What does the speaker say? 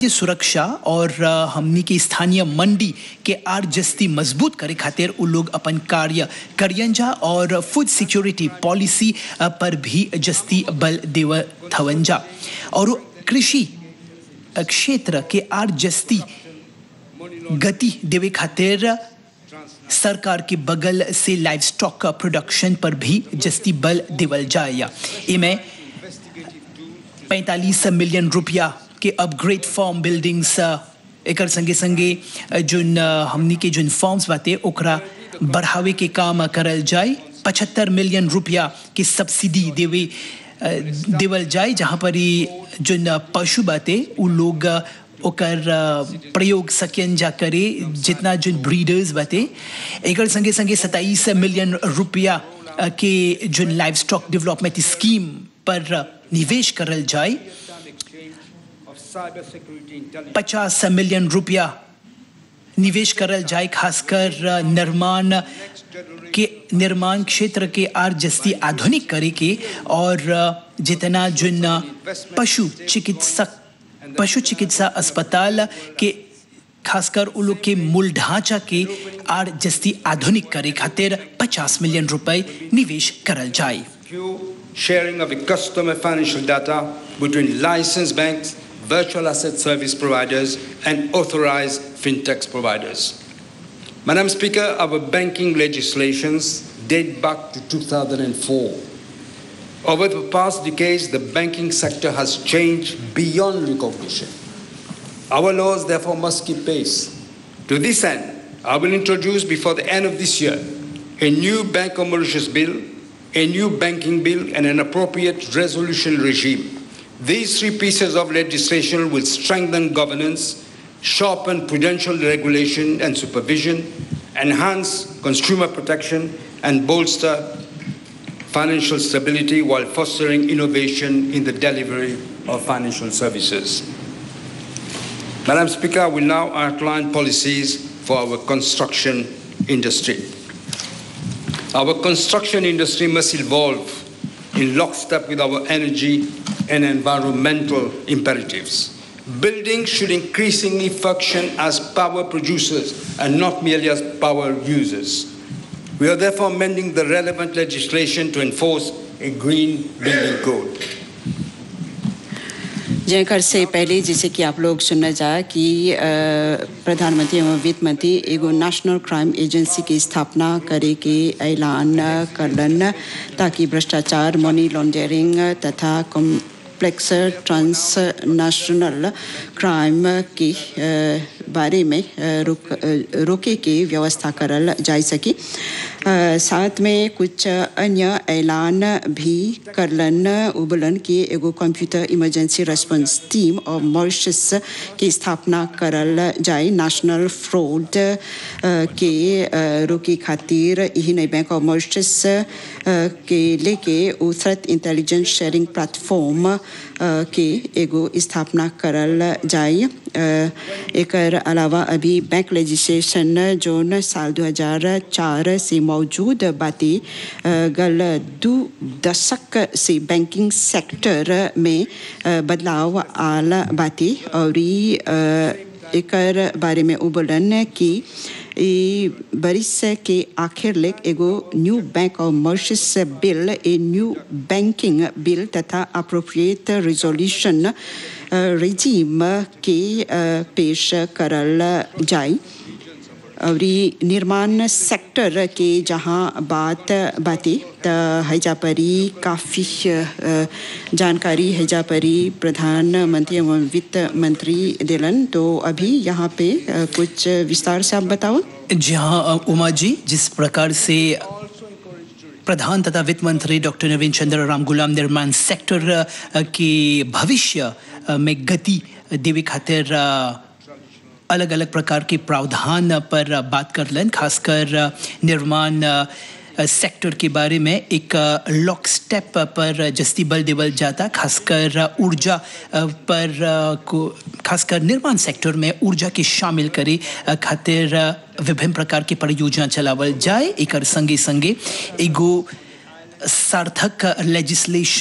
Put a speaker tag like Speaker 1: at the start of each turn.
Speaker 1: के सुरक्षा और अ, हमनी के स्थानीय मंडी के आर जस्ती मजबूत करे खातिर उ लोग अपन कार्य करियंजा और फूड सिक्योरिटी पॉलिसी अ, पर भी जस्ती बल देव थवंजा और उ कृषि अ, क्षेत्र के आर जस्ती गति देवे खातिर सरकार के बगल से लाइव स्टॉक प्रोडक्शन पर भी जस्ती बल देवल जाए इमें पैंतालीस मिलियन रुपया के अपग्रेड फॉर्म बिल्डिंग्स एकर संगे संगे जोन अ, हमनी के जोन फॉर्म्स बाते ओकरा बढ़ावे के काम करल जाए पचहत्तर मिलियन रुपया के सब्सिडी देवे अ, देवल जाए जहाँ पर ही जोन अ, पशु बाते उ लोग अ, ओकर अ, प्रयोग सकियन जा करे जितना जोन ब्रीडर्स बाते एकर संगे संगे सत्ताईस मिलियन रुपया अ, के zone livestock development scheme पर अ, निवेश करल जाए पचास मिलियन रुपया निवेश करल जाए खासकर अ, निर्माण के निर्माण क्षेत्र के आर जस्ती आधुनिक करे के और अ, जितना जोन अ, पशु चिकित्सक पशु चिकित्सा अस्पताल के खासकर उ लोग के मूल ढांचा के आर जस्ती आधुनिक करे खातिर 50 मिलियन रुपए निवेश करल जाए
Speaker 2: secure sharing of the customer financial data between licensed banks, virtual asset service providers, and authorized fintech providers. Madam Speaker, our banking legislations date back to 2004. Over the past decades, the banking sector has changed beyond recognition. Our laws, therefore, must keep pace. To this end, I will introduce before the end of this year a new Bank of Mauritius bill, a new banking bill, and an appropriate resolution regime. These three pieces of legislation will strengthen governance, sharpen prudential regulation and supervision, enhance consumer protection, and bolster financial stability while fostering innovation in the delivery of financial services. Madam Speaker, I will now outline policies for our construction industry. Our construction industry must evolve in lockstep with our energy and environmental imperatives. Buildings should increasingly function as power producers and not merely as power users. We are therefore amending the relevant legislation to enforce a green building code.
Speaker 3: Jayakar से पहले जैसे कि आप लोग सुनना चाह कि अ, प्रधानमंत्री एवं वित्त मंत्री एगो नेशनल क्राइम एजेंसी की स्थापना करे के ऐलान करलन ताकि भ्रष्टाचार मनी लॉन्ड्रिंग तथा कॉम्प्लेक्स ट्रांसनेशनल क्राइम के अ, बारे में अ, रोक अ, रोके के व्यवस्था करल जा सके अ, साथ में कुछ अन्य ऐलान भी करलन उबलन कि एगो कंप्यूटर इमरजेंसी रेस्पॉन्स टीम और मॉरिशस की स्थापना करल जाए नेशनल फ्रॉड के अ, रोके खातिर यही नहीं बैंक ऑफ मॉरिशस अ, के लेके उ थ्रेट इंटेलिजेंस शेयरिंग प्लेटफॉर्म अ, के एगो स्थापना करल जाए अ, एकर अलावा अभी बैंक लेजिस्लेशन जोन साल 2004 से मौजूद बाती अ, गल दू दशक से बैंकिंग सेक्टर में अ, बदलाव आल बाती और ई, अ, एकर बारे में उबलन कि ई बरिस के आखिर लेक एगो new bank of Mauritius bill ए न्यू बैंकिंग बिल तथा अप्रोप्रिएट रिजोल्यूशन रिजीम के अ, पेश करल जाए और ई निर्माण सेक्टर के जहाँ बात बाती त हैजा परी काफ़ी अ, जानकारी हैजा परी प्रधानमंत्री एवं वित्त मंत्री दिलन तो अभी यहाँ पे अ, कुछ विस्तार से आप बताओ
Speaker 1: जी हाँ अ, उमा जी जिस प्रकार से प्रधान तथा वित्त मंत्री डॉक्टर नवीन चंद्र राम गुलाम निर्माण सेक्टर अ, के भविष्य अ, में गति देवे खातिर अलग अलग प्रकार के प्रावधान पर अ, बात करलन खासकर अ, निर्माण अ, सेक्टर के बारे में एक लॉक स्टेप पर जस्ती बल देवल जाता खासकर अ, ऊर्जा अ, पर अ, को खासकर निर्माण सेक्टर में ऊर्जा के शामिल करे अ, खातिर अ, विभिन्न प्रकार की परियोजना चलावल जाए एकर संगे संगे एगो सार्थक लेजिस्लेशन